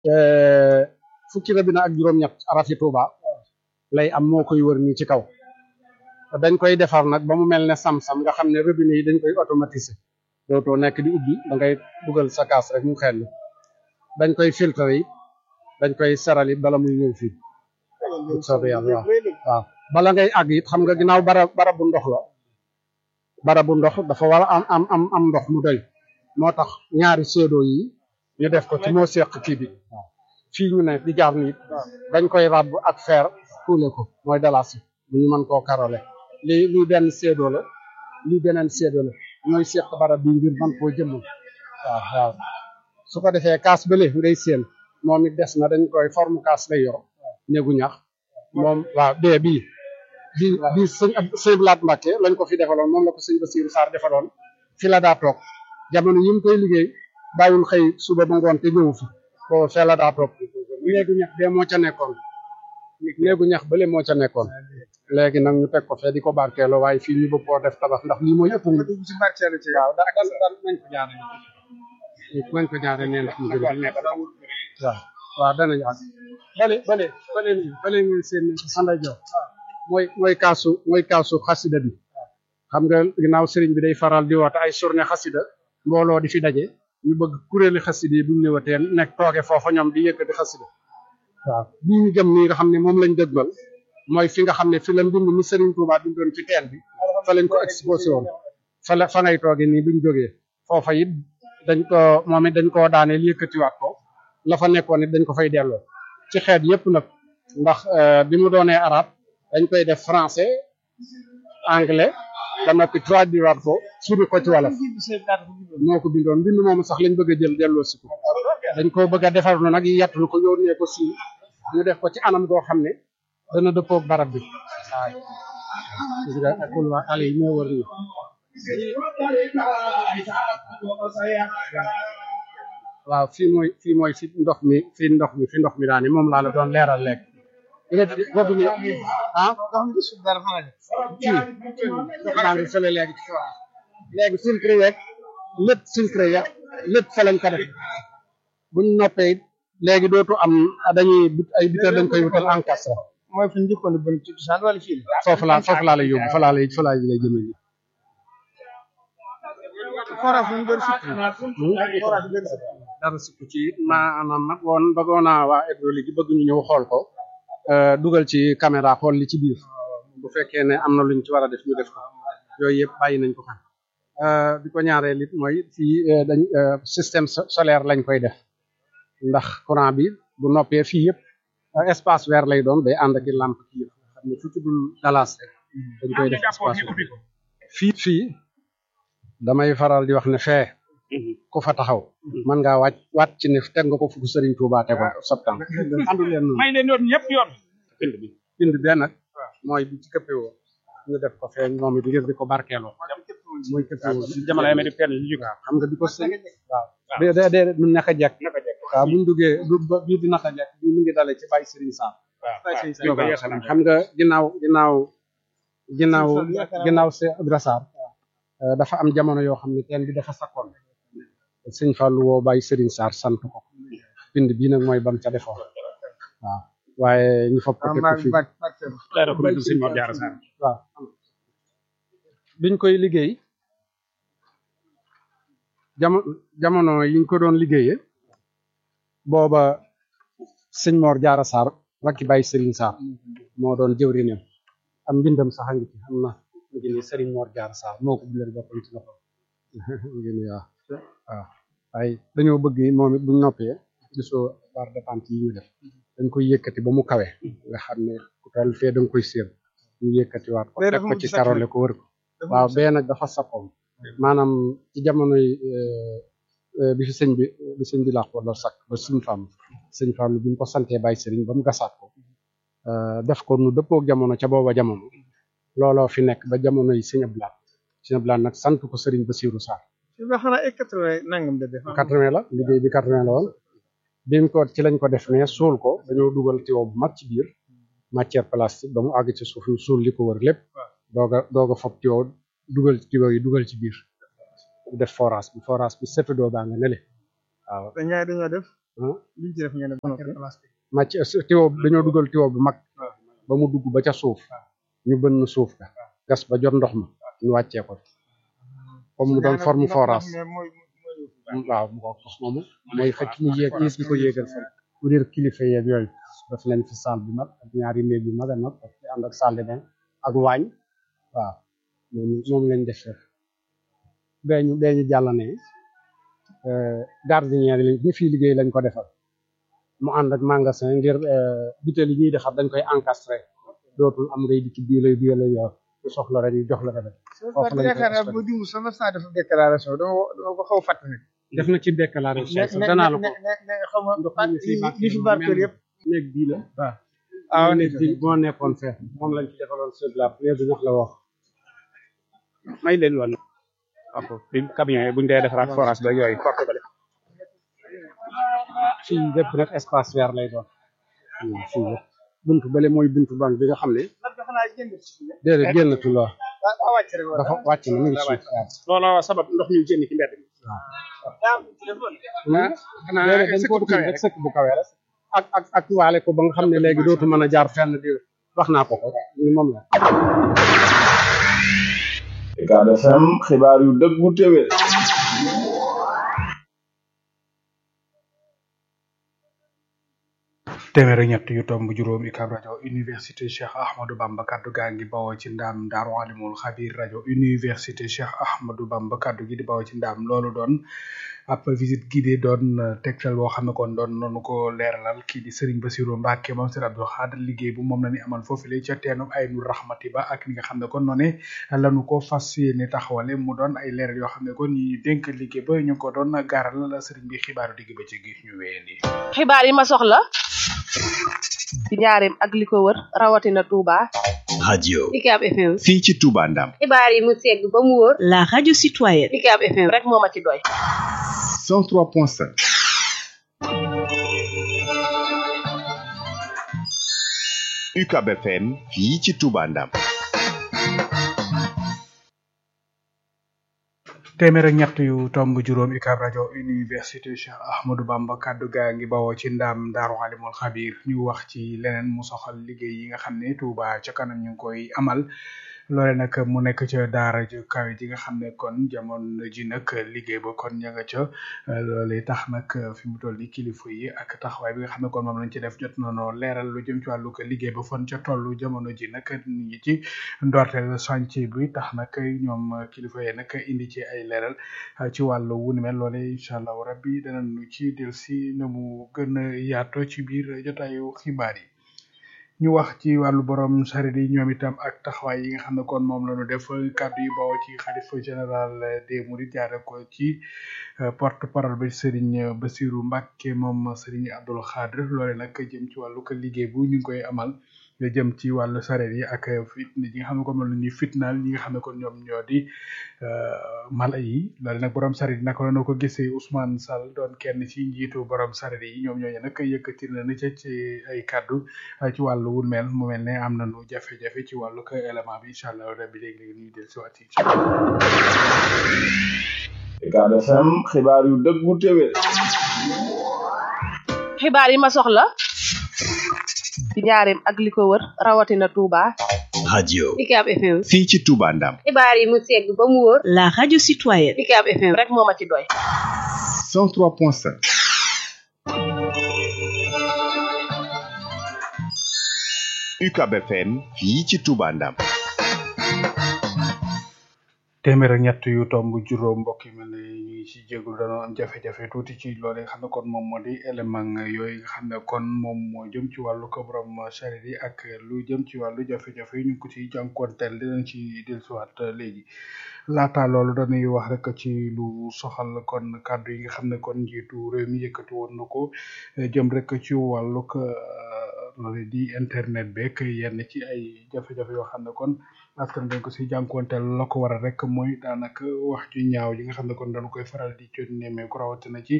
fukki robinet ak juróom-ñett arafi Touba lay am moo koy wër nii ci kaw dañ koy defar nag ba mu mel ne sam-sam nga xam ne robinet yi dañ koy automatiser dootoo nekk di ubbi da ngay dugal sa kaas rek mu xel dañ koy filtre yi dañ koy seral it bala muy ñëw fii soobee yàlla waaw waaw bala ngay àgg it xam nga ginnaaw bara bara bu ndox la bara bu ndox dafa war a am am am am ndox mu doy moo tax ñaari seedoo yi ñu def ko ci moo seq kii bi waaw fii ñu ne di jaar nii dañ koy ràbb ak fer kuule ko mooy dalasi bu ñu mën koo karole lii lii benn seedoo la lii beneen seedoo la ñooy seq barab bi ngir mën koo jëmmal waaw waaw su ko defee kaas bële ngay seen moom it des na dañ koy forme kaas lay yor néegu ñax moom waaw bee bii bii bii sëñ sëñ Blaat Mbàkke lañ ko fi defaloon moom la ko sëñ Basiiru Saar defaloon fi la daa toog jamono yi mu koy liggéey bàyyul xëy suba ba ngoon te ñëwu fi ko fee la daa toog néegu ñax bee moo ca nekkoon néegu ñax bële moo ca nekkoon léegi nag ñu teg ko fee di ko barkeeloo waaye fii ñu bëgg koo def tabax ndax lii mooy ëpp nga dugg ci barkeelu ci waaw da dal dal nañ ko jaare nañ ko jaare nee ndax ñu gën a nekk waaw waaw danañ ak bale bale bale ni bale ngeen seen xanday jox mooy mooy kaasu mooy kaasu xasida bi xam nga ginnaaw sëriñ bi day faral di woote ay journée xasida mbooloo di fi daje ñu bëgg kuréeli xasida yi bu ñu ñëwatee nekk tooge foofa ñoom di yëkkati xasida waaw bii ñu jëm nii nga xam ne moom lañ dëgmal mooy fi nga xam ne fi la mbind mi Serigne Touba bindoon ci teen bi fa lañ ko exposé woon fa la fa ngay tooge nii buñ jógee foofa it dañ ko moom it dañ koo daaneel yëkkatiwaat ko la fa nekkoon it dañ ko fay delloo ci xeet yëpp nag ndax bi mu doonee arab dañ koy def français anglais ba noppi traduiraat ko suri ko ci wolof moo ko bindoon mbind moomu sax lañ bëgg a jël delloo si ko dañ ko bëgg a defar na nag yàttul ko yónnee ko si ñu def ko ci anam goo xam ne dana dëppoog barab bi waaw gis nga akul waa ale yi ñoo wër ni waaw fii mooy fii mooy fi ndox mi fi ndox mi fi ndox mi daani moom laa la doon leeral lekk boobu ni ah fii ndox maa ngi fële léegi ci kaw léegi filtre yeeg lépp filtre yeeg lépp fa lañ ko def buñ noppee it léegi dootu am dañuy ay biteel dañ koy wutal encastre mooy fi ñu njëkkoon ba ci cosaan wala fii foofu laa foofu laa lay yóbbu fa laa lay fa laa lay jëmee nii forage ñu bëri sukk dara sukk ci maanaam nag woon bëggoon naa waa hydraulique yi bëgg ñu ñëw xool ko dugal ci caméra xool li ci biir bu fekkee ne am na luñ ci war a def ñu def ko yooyu yëpp bàyyi nañ ko xam bi ko ñaareel it mooy fii dañ système solaire lañ koy def ndax courant bi bu noppee fii yëpp espace vert lay doon day ànd ak i lampe kii yëpp xam ne fu ci dul galas rek dañ koy def espace fii fii damay faral di wax ne fee ku fa taxaw mën ngaa wàcc wàcc ci ne teg nga ko fukk Serigne Touba tegoon septembre andu leen noonu may leen yoon ñëpp yoon bind bi bind bee nag mooy bi ci këppewoo ñu def ko fee moom it ngir di ko barkeeloo mooy këppewoo jamono yi ma di penn yu waaw xam nga di ko sëñ waaw de de de du naka jekk waaw buñ duggee du bii di naka jekk bii mu ngi dalee ci Baye Serigne Sam xam nga ginnaaw ginnaaw ginnaaw ginnaaw Cheikh Ibra Sarr dafa am jamono yoo xam ne teen bi dafa sakkoon sëñ Fallou woo Baye Serigne Sarr sant ko bind bii nag mooy bam ca defoon waaw waaye ñu fopp ko teg ko fii waaw biñ koy liggéey jamono jamono yiñ ko doon liggéeyee booba sëñ Mor Diarra Sarr rakki Baye Serigne Sarr moo doon jëwriñam am mbindam sax a ngi ci xam na ngi ni Serigne Mor Diarra Sarr moo ko bindal boppam ci loxo ngi ni waaw waaw waaye dañoo bëgg moom it buñ noppee gisoo barre de pente yi ñu def dañ koy yëkkati ba mu kawe nga xam ne ku toll fee da nga koy séen ñu yëkkati waat ko teg ko ci karole ko wër ko waaw bee nag dafa sappoon maanaam ci jamonoy bi fi sëñ bi bi sëñ bi laax wala sakk ba suñ fam sëñ fam bi ñu ko santee bàyyi sëriñ ba mu gasaat ko def ko nu dëppook jamono ca booba jamono looloo fi nekk ba jamono yi sëñ Ablaat sëñ Ablaat nag sant ko sëriñ Basiiru Sarr fi ba xanaa ay quatre-vingt nangam de def quatre-vingt la liggéey bi quatre-vingt la woon bi mu ko ci lañ ko def ne suul ko dañoo dugal tiwo bu mag ci biir matière plastique ba mu àgg ci suuf ñu suul li ko wër lépp dooga dooga fob tiwo dugal tiwo yi dugal ci biir def forage bi forage bi setu doo baa nga nele waaw te ñaari dañoo def ah liñ ci def ngeen ne ba noppi. màcc tiwo dañoo dugal tiwo bu mag ba mu dugg ba ca suuf ñu bënn suuf ka gas ba jot ndox ma ñu wàccee ko comme mu doon forme forage waaw mu ko wax moomu mooy xëcc mu yéeg yées bi ko yéegal fa ku réer kilifa yeeg yooyu daf leen fi salle bi mag ak ñaari néeg yu mag a mag ak ànd ak salle de bain ak waañ waaw moom moom lañ def fef bee ñu bee ñu jàll ne gardien yi lañ ñi fii liggéey lañ ko defal mu ànd ak magasin ngir butéel yi ñuy defar dañ koy encastré dootul am ngay dikki bii lay bii lay yor ku soxla rek ñu jox la ko def foofu lañ yaakaar naa koy bu dimu sama saa def déclaration dama dama ko xaw a fàttali. def na ci déclaration ne danaa la ne ko ne ne xaw ma ndox mi fi li fi barkeel yëpp. néeg bii la waaw ah néeg bi moo nekkoon fee moom lañ ci defaloon sur la première bi ñax la wax may leen woon. ok bi camion yi buñ dee defaraat forage ba yooyu porte ba fii lépp nag espace vert lay doon waaw fii lépp buntu bële mooy buntu banque bi nga xam ne déedéet génnatul waaw dafa wàcc na mu ngi suuf waaw looloo sabab ndox mi génn ci mbedd mi. déedéet dañ ko tiim rek sëkk bu kawe rek ak ak ak waale ko ba nga xam ne léegi dootu mën a jaar fenn di wax naa ko ko ni moom la Ucab FM xibaar yu dëggu téwé téeméer ak ñett yu tomb juróom UCAB rajo université Cheikh Ahmadou Bamba kaddu gaa ngi bawoo ci ndaam Daaru Alimul Xabir rajo université Cheikh Ahmadou Bamba kaddu gi di bawoo ci ndaam loolu doon ab visite guidée doon tegtal boo xam ne kon doon noonu ko leeralal kii di Serigne Bassirou Mbacke moom Serigne Abdou Khadre liggéey bu moom la ñu amal foofu la ca teenu ay nu rahmati ba ak ni nga xam ne kon noonu lanu ko fas yéene taxawale mu doon ay leeral yoo xam ne kon ñi dénk liggéey ba ñu ngi ko doon gaaral la Serigne bi xibaaru digg ba ci gi ñu wéyandi. xibaar yi ma soxla ci njaareem ak li ko wër rawatina Touba. radio UCAB FM. fii ci Touba Ndam xibaar yi mu segg ba mu wóor. La radio citoyenne. UCAB FM rek moo ma ci doy. 103.5 UCAB FM fii ci Touba Ndam téeméer ak ñett yu tomb juróom UCAB rajo université Cheikh Ahmadou Bamba kaddu gaa ngi bawoo ci ndaam Daaru Alimul Xabir ñu wax ci leneen mu soxal liggéey yi nga xam ne Touba ca kanam ñu ngi koy amal loole nag mu nekk ca daara ju kawe ji nga xam ne kon jamono ji nag liggéey ba kon ña nga ca loole tax nag fi mu toll ni kilifa yi ak taxawaay bi nga xam ne kon moom lañ ci def jot nañoo leeral lu jëm ci wàllu ko liggéey ba fon ca tollu jamono ji nag ñu ngi ci ndorteel chantier bi tax nag ñoom kilifa yi nag indi ci ay leeral ci wàllu wu ni mel loole incha allahu rabbi danañu ci del si na mu gën a yaatoo ci biir jotaayu xibaar yi ñu wax ci wàllu borom saret yi ñoom itam ak taxawaay yi nga xam ne kon moom la ñu def kàddu yi bawoo ci xalifa général des mourides jaare ko ci porte parole bi Serigne Bassirou Mbacke moom Serigne Abdoul Khadre loole nag jëm ci wàllu ko liggéey bu ñu ngi koy amal nga jëm ci wàllu saret yi ak fitna yi nga xam ne kon moom la ñuy fitnaal ñi nga xam ne kon ñoom ñoo di mala yi loole nag borom saret yi naka la ñu ko gisee Ousmane Sall doon kenn ci njiitu borom saret yi ñoom ñooñu nag yëkkati na ni ca ci ay kàddu ci wàllu wun mel mu mel ne am nañu jafe-jafe ci wàllu ko élément bi incha allah rabbi léegi-léegi ñuy del si waat yi Ucab FM xibaar yu dëggu téwé xibaar yi ma soxla ci njaareem ak li ko wër rawatina Touba. radio UCAB FM. fii ci Touba Ndam xibaar yi mu segg ba mu wóor. La radio citoyenne. UCAB FM rek moo ma ci doy. 103.5 UCAB FM fii ci Touba Ndam téeméer ak ñett yu tomb juróom mbokk yi mel ne ñu ngi ci jégalu dañoo am jafe-jafe tuuti ci loolu nga xam ne kon moom moo di élément yooyu nga xam ne kon moom moo jëm ci wàllu ko borom charrette yi ak lu jëm ci wàllu jafe-jafe yi ñu ngi ko ciy jànkuwanteel dinañ ci dellusiwaat léegi laata loolu dañuy wax rek ci lu soxal kon kàddu yi nga xam ne kon njiitu réew mi yëkkati woon na ko jëm rek ci wàllu ko loolu di internet beeg yenn ci ay jafe-jafe yoo xam ne kon askan dañ ko si jànkuwanteel la ko waral rek mooy daanaka wax ju ñaaw yi nga xam ne kon dañu koy faral di jot nemmeeku rawatina ci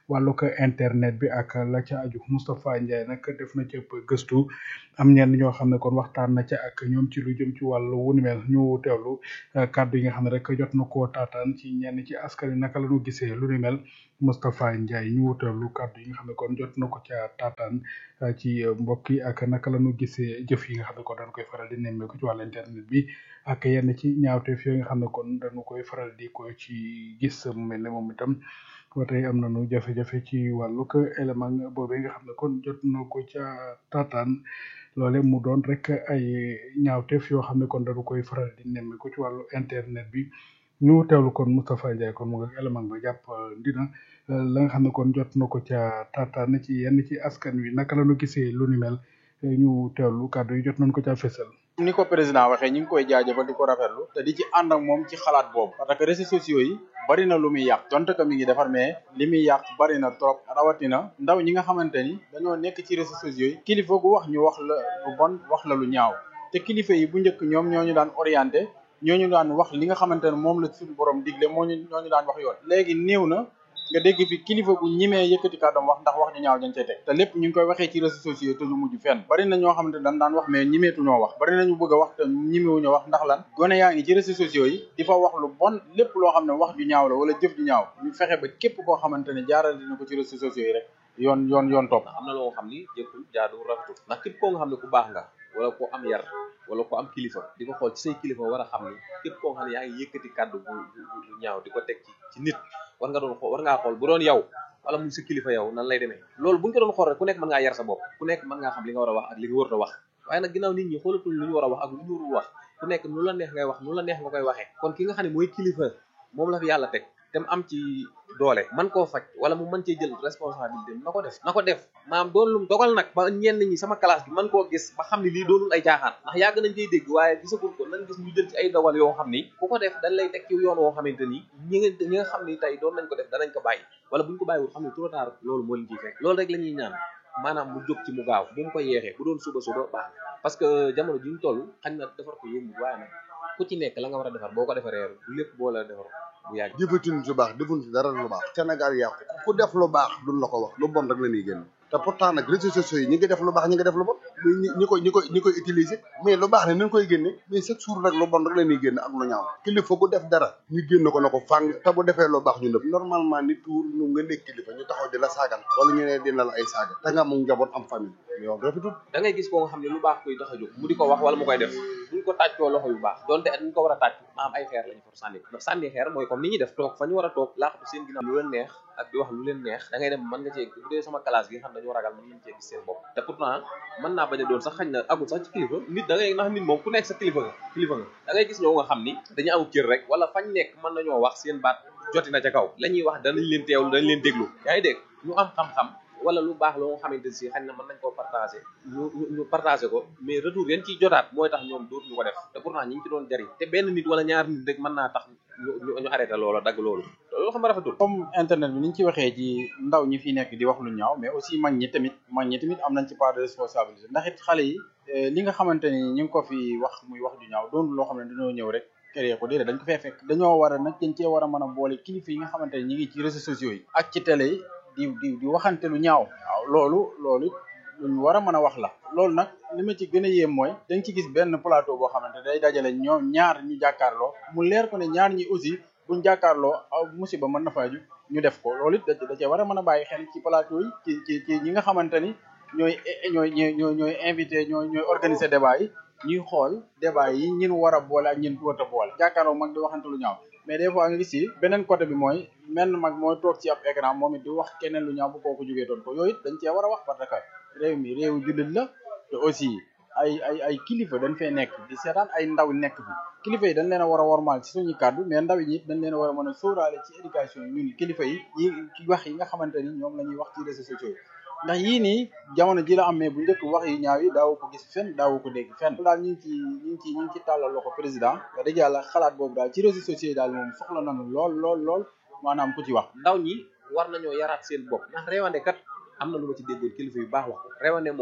wàllu ko internet bi ak la ca aju Moustapha Ndiaye nag def na ci gëstu am ñenn ñoo xam ne kon waxtaan na ca ak ñoom ci lu jëm ci wàllu wu ni mel ñu teewlu kàddu yi nga xam ne rek jot na koo taataan ci ñenn ci askan wi naka la ñu gisee lu ni mel Moustapha Ndiaye ñu teewlu kàddu yi nga xam ne kon jot na ko ca taataan ci mbokk yi ak naka la ñu gisee jëf yi nga xam ne kon dañ koy faral di nemmeeku ci wàllu internet bi ak yenn ci ñaawteef yooyu nga xam ne kon dañu koy faral di ko ci gis mu mel ne moom itam ba tey am nañu jafe-jafe ci wàllu ko élément boobee nga xam ne kon jot na ko ca taataan loole mu doon rek ay ñaawteef yoo xam ne kon dañu koy faral di nemmeeku ci wàllu internet bi ñu teewlu kon Moustapha Ndiaye kon mu nga élément ba jàpp dina la nga xam ne kon jot na ko ca taataan ci yenn ci askan wi naka la ñu gisee lu ni mel ñu teewlu kàddu yi jot nañ ko ca fésal. ni ko président waxee ñu ngi koy jaajëfal di ko rafetlu te di ci ànd ak moom ci xalaat boobu parce que réseaux sociaux yi bari na lu muy yàq donte que mi ngi defar mais li muy yàq bari na trop rawatina ndaw ñi nga xamante ni dañoo nekk ci réseaux sociaux yi kilifa gu wax ñu wax la lu bon wax la lu ñaaw te kilifa yi bu njëkk ñoom ñoo ñu daan orienté ñooñu daan wax li nga xamante ne moom la suñu borom digle moo ñu ñooñu daan wax yoon léegi néew na nga dégg fi kilifa gu ñimee yëkkati kàddoom wax ndax wax ñu ñaaw dañ cay teg te lépp ñu ngi koy waxee ci réseaux sociaux te du mujj fenn bari na ñoo xamante dañ daan wax mais ñimeetu ñoo wax bari nañu bëgg a wax te ñimewuñoo wax ndax lan gone yaa ngi ci réseaux sociaux yi di fa wax lu bon lépp loo xam ne wax ju ñaaw la wala jëf ju ñaaw ñu fexe ba képp koo xamante ne jaaral dina ko ci réseaux sociaux yi rek yoon yoon yoon topp am na loo xam ni jëkkul jaadu rafetul ndax képp koo nga xam ne ku baax nga wala ko am yar wala ko am kilifa di ko xool ci say kilifa war a xam ni képp koo xam ne yaa ngi yëkkati kàddu bu bu ñaaw di ko teg ci ci nit war nga doon xool war ngaa xool bu doon yow wala muy sa kilifa yow nan lay demee loolu buñ ko doon xool rek ku nekk mën ngaa yar sa bopp ku nekk mën ngaa xam li nga war a wax ak li nga warut a wax waaye nag ginnaaw nit ñi xoolatul lu ñu war a wax ak lu ñu warul wax ku nekk nu la neex ngay wax nu la neex nga koy waxee kon ki nga xam ne mooy kilifa moom la fi yàlla teg te mu am ci doole man koo faj wala mu mën cee jël responsabilité na ko def na ko def maam doon lum dogal nag ba ñenn ñi sama classe bi man koo gis ba xam ne lii doonul ay caaxaan ndax yàgg nañ koy dégg waaye gisagul ko nañ gis ñu jël ci ay dogal yoo xam ni ku ko def dañ lay teg ci yoon woo xamante ni ñi nga ñi nga xam ni tey doon nañ ko def danañ ko bàyyi wala buñ ko bàyyiwul xam ne trop tard loolu moo leen ciy fekk loolu rek la ñuy ñaan maanaam mu jóg ci mu gaaw bu mu ko yeexee bu doon suba suba baax parce que jamono ji ñu toll xañ na defar ko yomb waaye nag ku ci nekk la nga war a defar boo ko defaree lépp boo la defar bu yàgg jëfatuñ su baax defuñ si dara lu baax Sénégal yàqu ku def lu baax duñ la ko wax lu bon rek la ñuy génn te pourtant nag réseaux sociaux yi ñi ngi def lu baax ñi ngi def lu bon mais ñi ñi koy ñi koy ñi koy utiliser mais lu baax ne nañ koy génne mais chaque jour rek lu bon rek la ñuy génn ak lu ñaaw kilifa gu def dara ñu génn ko na ko fàng te bu defee lu baax ñu nëpp normalement nit tuur ñu nga nekk kilifa ñu taxaw di la saagal wala ñu ne dina la ay saaga te nga am njaboot am famille yow rafetul da ngay gis koo nga xam ne lu baax koy tax a jóg mu di ko wax wala mu koy def duñ ko tàccoo loxo yu baax donte at ñu ko war a tàcc maam ay xeer lañu for sànni ndax sànni xeer mooy comme ni ñuy def toog fa ñu war a toog laaxatu seen ginnaaw lu leen neex ak di wax lu leen neex da ngay dem mën nga cee bu dee sama classe gi nga xam dañoo ragal mën nañ cee gis seen bopp te pourtant mën naa bañ a doon sax xañ na agul sax ci kilifa nit da ngay ndax nit moom ku nekk sa kilifa nga kilifa nga da ngay gis ñoo nga xam ni dañu am cër rek wala fañ nekk mën nañoo wax seen baat joti na ca kaw la ñuy wax danañ leen teewlu dañ leen déglu yaa ngi dégg ñu am xam-xam wala lu baax loo nga xamante si xañ na mën nañ koo partagé ñu ñu partagé ko mais retour yan ciy jotaat mooy tax ñoom dootuñu ko def te pourtant ñi ngi ci doon jariñ te benn nit wala ñaar nit rek mën naa tax ñu ñu arrêté loola dagg loolu loolu xam nga rafetul comme internet bi ni ñu ci waxee ci ndaw ñi fi nekk di wax lu ñaaw mais aussi mag ñi tamit mag ñi tamit am nañ ci part de responsabilité ndax it xale yi li nga xamante ni ñu ngi ko fi wax muy wax ju ñaaw doon loo xam ne dañoo ñëw rek créé ko déedéet dañ ko fee fekk dañoo war a nag dañ cee war a mën a boole kilifa yi nga xamante ni ñi ngi ci réseaux sociaux yi ak ci télé yi di di di waxante lu ñaaw waaw loolu loolu lu ñu war a mën a wax la loolu nag li ma ci gën a yéem mooy dañ ci gis benn plateau boo xamante day dajale ñoom ñaar ñu jàkkaarloo mu leer ko ne ñaar ñi aussi buñ jàkkaarloo aw musiba mën na faaju ñu def ko loolu it da da cee war a mën a bàyyi xel ci plateau yi ci ci ci ñi nga xamante ni ñooy ñooy ñooy ñooy invité ñooy ñooy organiser débat yi ñuy xool débat yi ñin war a boole ak ñin war a boole jàkkaarloo mag di waxante lu ñaaw mais des fois nga gis ci beneen côté bi mooy menn mag mooy toog ci ab écran moom it di wax keneen lu ñaaw bu kooku jógee doon ko yooyu it dañ cee war a wax parce que réew mi réewu jullit la te aussi ay ay ay kilifa dañ fee nekk di seetaan ay ndaw nekk fi kilifa yi dañ leen a war a wormaal ci suñu kàddu mais ndaw yi it dañ leen a war a mën a sóoraale ci éducation yi ñun kilifa yi yi wax yi nga xamante ni ñoom la ñuy wax ci réseaux sociaux yi ndax yii nii jamono ji la am mais bu njëkk wax yi ñaaw yi daawu ko gis fenn daawu ko dégg fenn daal ñu ngi ci ñu ngi ci ñu ngi ci tàllal loxo président wax dëgg yàlla xalaat boobu daal ci réseaux sociaux yi daal moom soxla nañu lool lool lool maanaam ku ci wax ndaw ñi war nañoo yaraat seen bopp ndax réewande kat am na lu ma ci déggoon kilifa yu baax wax ko réewande moom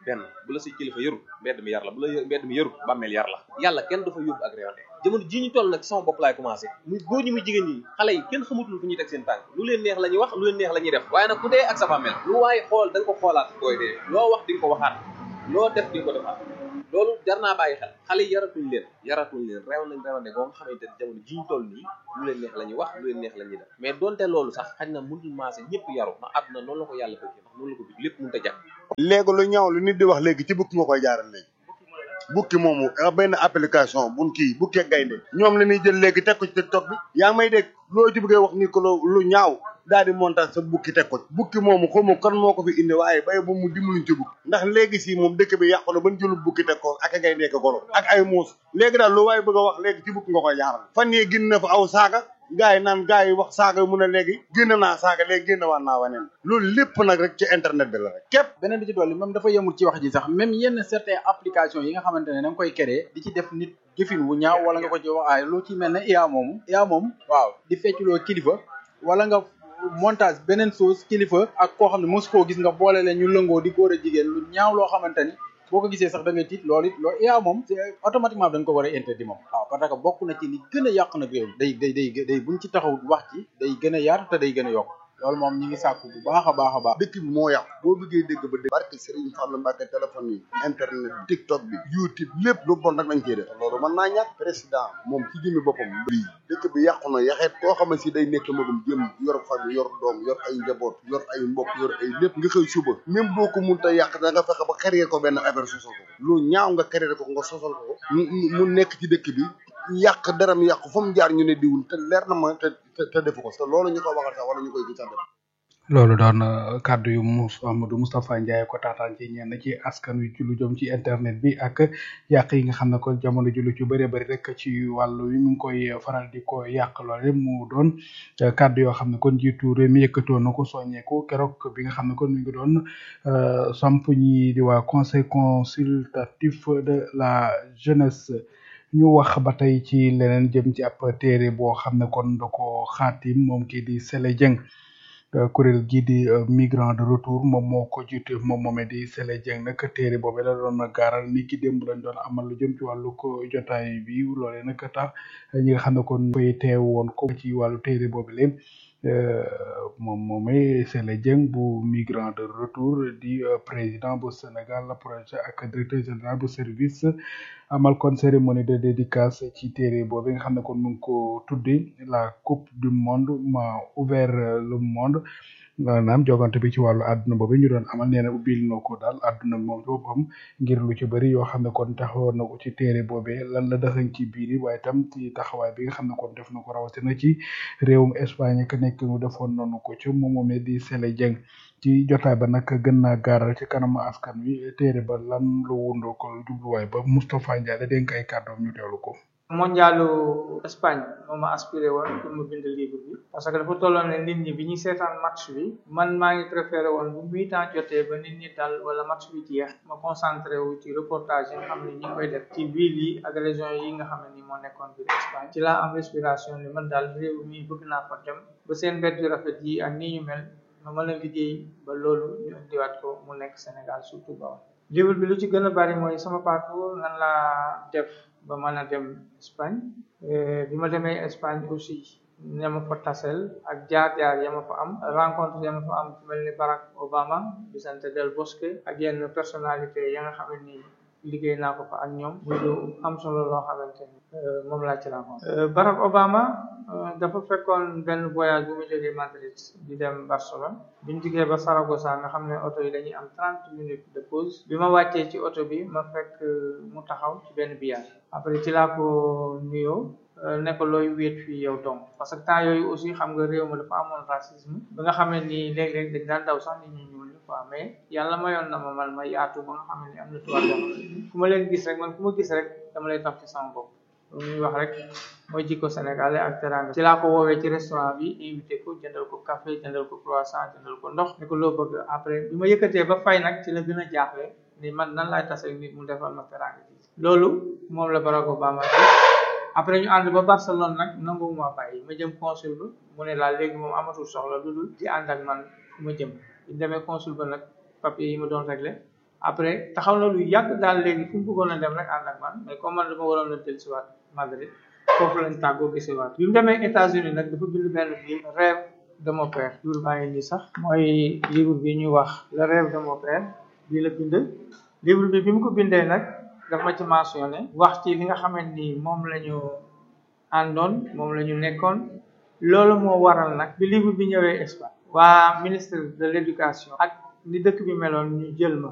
benn bu la say kilifa yëru mbedd mi yar la bu la mbedd mi yëru bàmmeel yar la yàlla kenn dafa yóbbu ak réewante jamono ji ñu toll nag sama bopp laay commencé muy góor ñi muy jigéen ñi xale yi kenn xamatul fu ñuy teg seen tànk lu leen neex la ñuy wax lu leen neex la ñuy def waaye nag ku dee ak sa bàmmeel lu waaye xool da nga ko xoolaat booy dee loo wax di nga ko waxaat loo def di nga ko defaat loolu jar naa bàyyi xel xale yi yaratuñ leen yaratuñ leen reew nañ reewante boo nga xamante ne jamono ji ñu toll nii lu leen neex la ñuy wax lu leen neex la ñuy def mais donte loolu sax xañ na mënul maase ñëpp yaru ndax àdduna noonu la ko yàlla bëggee ndax noonu la ko bëgg lépp mënut a jag léegi lu ñaaw lu nit di wax léegi ci bukki nga koy jaaral léegi bukki moomu benn application bun kii bukki ak gaynde ñoom la ñuy jël léegi teg ko ci tiktok bi yaa ngi may dégg loo ci bëggee wax ni ko lu ñaaw daal di montage sa bukki teg ko bukki moomu xaw ma kan moo ko fi indi waaye bay ba mu dimbaluñ ci bukki ndax léegi si moom dëkk bi yàqu na ban jëlul bukki teg ko ak gaynde ak golo ak ay muus léegi daal lu waaye bëgg a wax léegi ci bukki nga koy jaaral fan yii gin na fa aw saaga gars yi naan gars yi wax saaga mu ne léegi génn naa saaga léegi génn waan naa waneen loolu lépp nag rek ci internet bi la rek képp beneen bi ci dolli même dafa yemul ci wax ji sax même yenn certaines applications yi nga xamante ne da nga koy créer di ci def nit jëfin wu ñaaw wala nga ko ci wax aay lu ci mel ne IA moomu IA moom waaw di fecculoo kilifa wala nga montage beneen chose kilifa ak koo xam ne mosu koo gis nga boole leen ñu lëngoo di góor a jigéen lu ñaaw loo xamante ni boo ko gisee sax da ngay tiit loolu it loolu IA moom c'est automatiquement dañ ko war a interdit moom waaw parce que bokk na ci li gën a yàq nag réew day day day day buñ ci taxaw wax ci day gën a yaatu te day gën a yokk loolu moom ñi ngi sàkku bu baax a baax a baax dëkk bi moo yàqu boo bëggee dégg ba dégg barke Serigne Fallou Mbacke téléphone yi internet TikTok bi YouTube lépp lu bon rek lañ koy def loolu mën naa ñàkk président moom ci jëmmi boppam lii dëkk bi yàqu na yaxeet koo xam ne si day nekk magum jëm yor famille yor doom yor ay njaboot yor ay mbokk yor ay lépp nga xëy suba même boo ko mun ta yàq da nga fexe ba créer ko benn affaire sosal ko lu ñaaw nga créer ko nga sosal ko mu nekk ci dëkk bi yàq daram yàqu fa mu jaar ñu ne diwul te leer na ma te te defu ko te loolu ñu ko waxal sax wala ñu koy gis def loolu doon kàddu yu Mous Amadou Moustapha Ndiaye ko taataan ci ñenn ci askan wi ci lu jëm ci internet bi ak yàq yi nga xam ne ko jamono ji lu ci bëree bëri rek ci wàllu wi mu ngi koy faral di ko yàq loole mu doon kàddu yoo xam ne kon jiitu réew mi yëkkatoon na ko soññeeku keroog bi nga xam ne kon mi ngi doon samp ñi di waa conseil consultatif de la jeunesse ñu wax ba tey ci leneen jëm ci ab téere boo xam ne kon da ko xaatim moom kii di Sele Dieng kuréel gii di migrant de retour moom moo ko jiite moom moomee di Sele Dieng nag téere boobee la doon gaaral ni ki démb lañ doon amal lu jëm ci wàllu ko jotaay bi loolee nag tax ñi nga xam ne kon koy teew woon ko ci wàllu téere boobu lépp moom moomee Sele Dieng bu migrant de retour di président bu Sénégal projet ak directeur général bu service amal kon cérémonie de dédicace ci téere boobu nga xam ne kon mu ngi ko tuddi la coupe du monde m'a ouvert le monde maanaam jogante bi ci wàllu àdduna boobu ñu doon amal nee na ubbil na ko daal àdduna moom ci boppam ngir lu ci bëri yoo xam ne kon taxawoon na ko ci téere boobee lan la dëxañ ci biir yi waaye tam ci taxawaay bi nga xam ne kon def na ko rawatina ci réewum Espagne ka nekk mu defoon noonu ko ci moom moomee di Sele Dieng ci jotaay ba nag gën naa gaaral ci kanamu askan wi téere ba lan lu wundoo ko jubluwaay ba Moustapha Ndiaye la dénk ay kàddoom ñu teewlu ko. mondialu Espagne moo ma aspiré woon pour mu bind livre bi parce que dafa tolloon ne nit ñi bi ñuy seetaan match bi man maa ngi préféré woon bu mi temps jotee ba nit ñi dal wala match bi jeex ma concentré wu ci reportage yi nga xam ne ñi ngi koy def ci ville yi ak région yi nga xam ne ni moo nekkoon biir Espagne ci laa am respiration ni man daal réew mi bëgg naa fa dem ba seen mbedd yu rafet yi ak ni ñu mel ma mën a liggéey ba loolu ñu indiwaat ko mu nekk Sénégal surtout ba livre bi lu ci gën a bari mooy sama parcours nan laa def ba mën a dem Espagne bi ma demee Espagne aussi ña ma fa tasel ak jaar-jaar ya ma fa am rencontre ya ma fa am mel ni Barack Obama Vicente del Bosque ak yenn personnalité ya nga xam ne nii liggéey naa ko fa ak ñoom muy lu am solo loo xamante ni moom laa ci rencontre Barack Obama dafa fekkoon benn voyage bu mu jógee Madrid di dem Barcelone bi ñu jógee ba Saragossa nga xam ne oto yi dañuy am trente minutes de pause bi ma wàccee ci oto bi ma fekk mu taxaw ci benn biyaar après ci laa ko nuyoo ne ko looy wéet fii yow donc parce que temps yooyu aussi xam nga réew ma dafa amoon racisme ba nga xam ne nii léeg-léeg dañ daan daw sax nit ñu ñuul ñi quoi mais yàlla mayoon na ma man ma yaatu ba nga xam ne ni am na tubaab yoo xam ne fu ma leen gis rek man fu ma gis rek dama lay tax ci sama bopp lu ñuy wax rek mooy jikko sénégalais ak teranga ci laa ko woowee ci restaurant bi invité ko jëndal ko café jëndal ko croissant jëndal ko ndox ne ko loo bëgg après bi ma yëkkatee ba fay nag ci la gën a jaaxle ni man nan laay tase nit mu defal ma teranga ji loolu moom la Barack Obama après ñu ànd ba Barcelone nag nangu ma bàyyi ma jëm consul ba mu ne laa léegi moom amatul soxla lu dul di ànd ak man fu ma jëm ñu demee consul ba nag papier yi ma doon réglé après taxaw na lu yàgg daal léegi fu mu bëggoon a dem rek ànd ak man mais comme man dama waroon a dellusiwaat Madrid foofu lañ tàggoo gisewaat bi mu demee États-Unis nag dafa bind benn livre rêve de mon père livre baa ngi nii sax mooy livre bi ñu wax le rêve de mon père bii la bind livre bi bi mu ko bindee nag daf ma ci mentionné wax ci li nga xamante ni moom la ñu àndoon moom la ñu nekkoon loolu moo waral nag bi livre bi ñëwee Espagne waa ministre de l'éducation ak ni dëkk bi meloon ñu jël ma